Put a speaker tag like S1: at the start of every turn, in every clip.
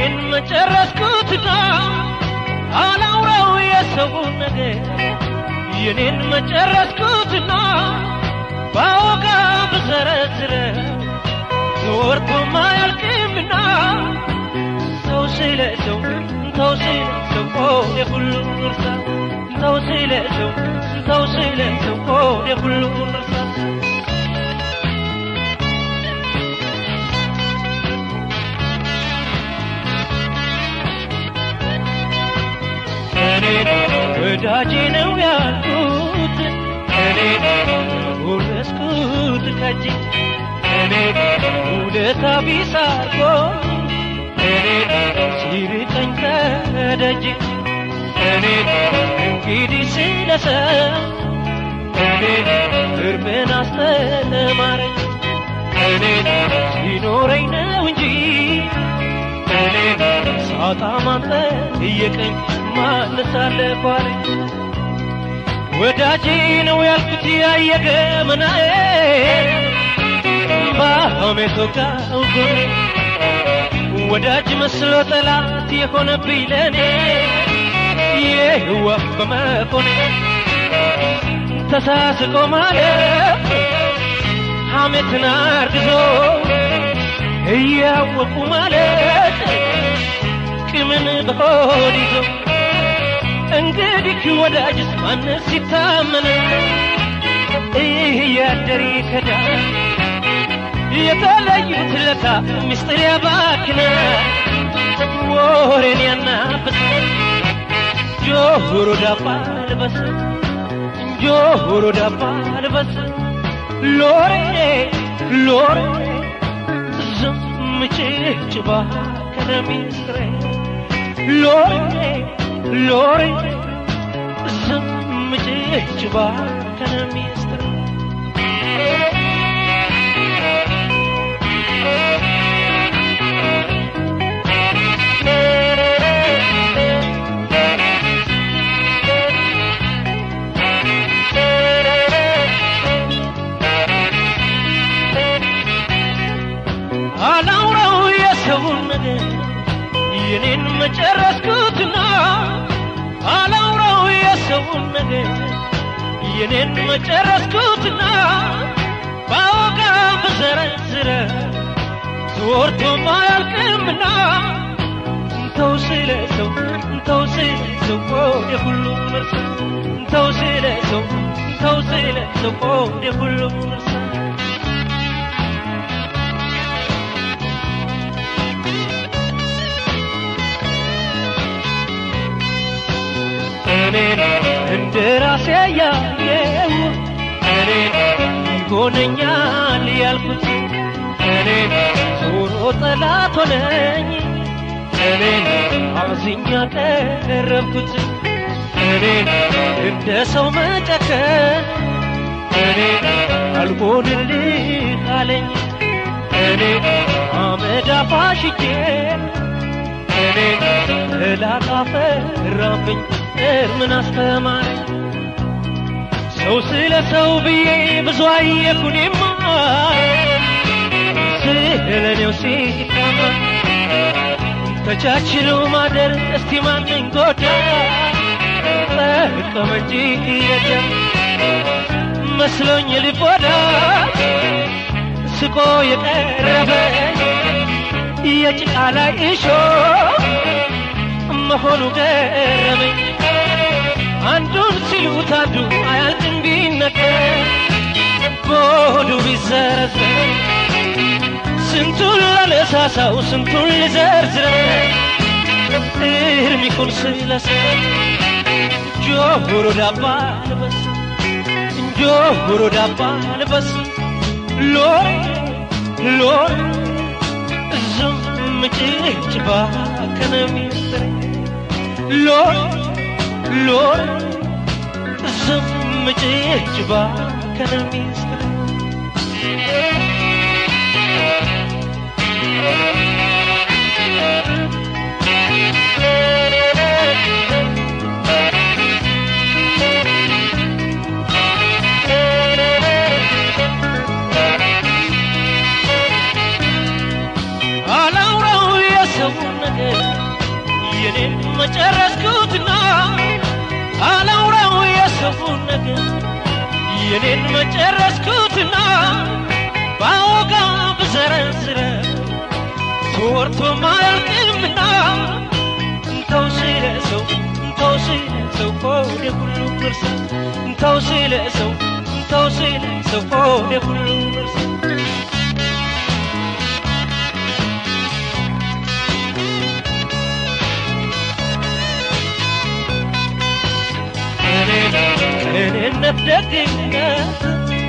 S1: የኔን መጨረስኩትና አላውራው የሰውን ነገር የኔን መጨረስኩትና ባወጋ ብዘረዝረ ተወርቶ ማያልቅምና ተው ስለ ሰው ተው ስለ ሰው ሆዴ ሁሉ እርሳ ተው ስለ ሰው ተው ስለ ሰው ሆዴ ሁሉ እርሳ ወዳጄ ነው ያልኩት እኔ ውረስኩት ከጄ እኔ ውለታ ቢስ አርጎ እኔ ሲርቀኝ ከደጄ እኔ እንግዲህ ስለሰው እኔ እርምን አስተማረኝ እኔ ሲኖረኝ ነው እንጂ እኔ ሳጣ ማንተ እየቀኝ ማነሳለፏል ወዳጄ ነው ያልኩት ያየገመናዬ በሐሜት ወጋው ጎኔ ወዳጅ መስሎ ጠላት የሆነብኝ ለእኔ የህዋፍ በመሆኔ ተሳስቆ ማለት ሐሜትን አርግዞ እያወቁ ማለት ቅምን በሆድ ይዞ እንግዲህ ወዳጅስ ማንስ ሲታመን ይህ ያደር ከዳ የተለዩት ለታ ምስጢር ያባክነ ወሬን ያናፍስ ጆሮ ዳባ ልበስ ጆሮ ዳባ ልበስ ሎሬ ሎሬ ዝም ጭጭባ ከነሚስጥሬ ሎሬ ሎሬ ዝም ጭጭባ ከነሚስጥሬ አላውራው የሰውን ነገር የኔን መጨረስኩትና አላውራው የሰውን ነገር የኔን መጨረስኩትና ባወጋ ብዘረዝረ ተወርቶ ማያልቅምና ተው ስለ ሰው ተው ስለ ሰው ወደ ሁሉም እርሳ ተው ስለ ሰው ተው ስለ ሰው ወደ ሁሉም እርሳ እኔን እንደ ራሴ ያየው እኔን ይሆነኛል ያልኩት እኔን ዞሮ ጠላት ሆነኝ እኔን አዝኛ ቀረብኩት እኔን እንደ ሰው መጨከን እኔን አልሆንልህ አለኝ እኔን አመድ አፋሽቼ እኔን እላት አፈራብኝ ምን አስተማረኝ ሰው ስለ ሰው ብዬ ብዙ አየኩኔማ ስለ እኔው ሲታማ ተቻችሎ ማደር እስቲ ማንን ጎዳ ጠቀመ እንጂ የለም መስሎኝ ልቦዳ ስቆ የቀረበ የጭቃ ላይ እሾ መሆኑ ገረመኝ አንዱን ሲሉት አንዱ አያልቅም ቢነገር በሆዱ ቢዘረዘር ስንቱን ላነሳሳው ስንቱን ልዘርዝረ እርም ይሁን ስለሰ ጆሮ ዳባ ልበስ ጆሮ ዳባ ልበስ ሎሬ ሎሬ ዝም ጭጭባ ከነሚስጥሬ ሎሬ ሎሬ ዝም ጭጭባ ከነሚስጥሬ አላውራው የሰውን ነገር የኔን መጨረስኩትና ባወጋ ብዘረዝረ ተወርቶ ማያልቅምና እንተው ስለ ሰው እንተው ስለ ሰው ሆዴ ሁሉ እርሳ እንተው ስለ ሰው እንተው ስለ ሰው ሆዴ ሁሉ እርሳ እኔነት ደግነት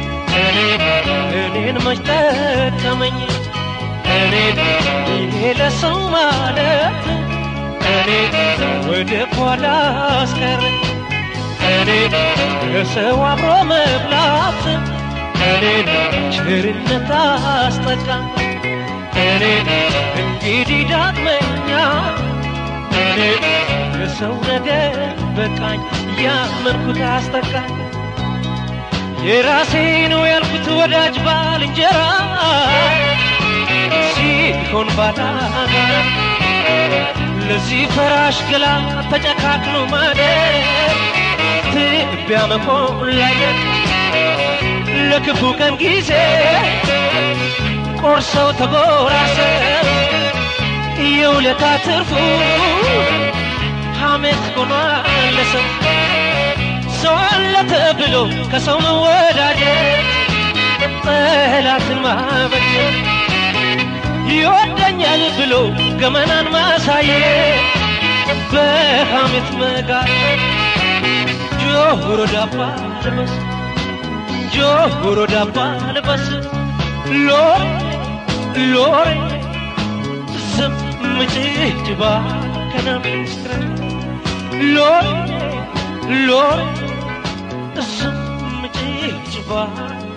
S1: እኔን መች ጠቀመኝ እኔን ይሄ ለሰው ማለት እኔን ወደ ኋላ አስቀረኝ እኔን ከሰው አብሮ መብላት እኔን ቸርነት አስጠቃኝ እኔን እንግዲህ ዳግመኛ እኔን የሰው ነገር በቃኝ ያመንኩት አስጠቃኝ የራሴ ነው ያልኩት ወዳጅ ባልንጀራ ሲሆን ባላጋ ለዚህ ፈራሽ ገላ ተጨካክሎ ማደር ትቢያ መሆን ላይ ለክፉ ቀን ጊዜ ቆርሰው ተጎራሰው የውለታ ትርፉ ሐሜት ሆኗል ለሰው ሰው አለ ተብሎ ከሰው መወዳጀት ጠላትን ማበጀት ይወደኛል ብሎ ገመናን ማሳየት በሐሜት መጋጨት ጆሮ ዳባ ልበስ ጆሮ ዳባ ልበስ ሎሬ ሎሬ ዝም ጭጭባ ከነሚስትረ ሎሬ ሎሬ ዝም ጭጭባ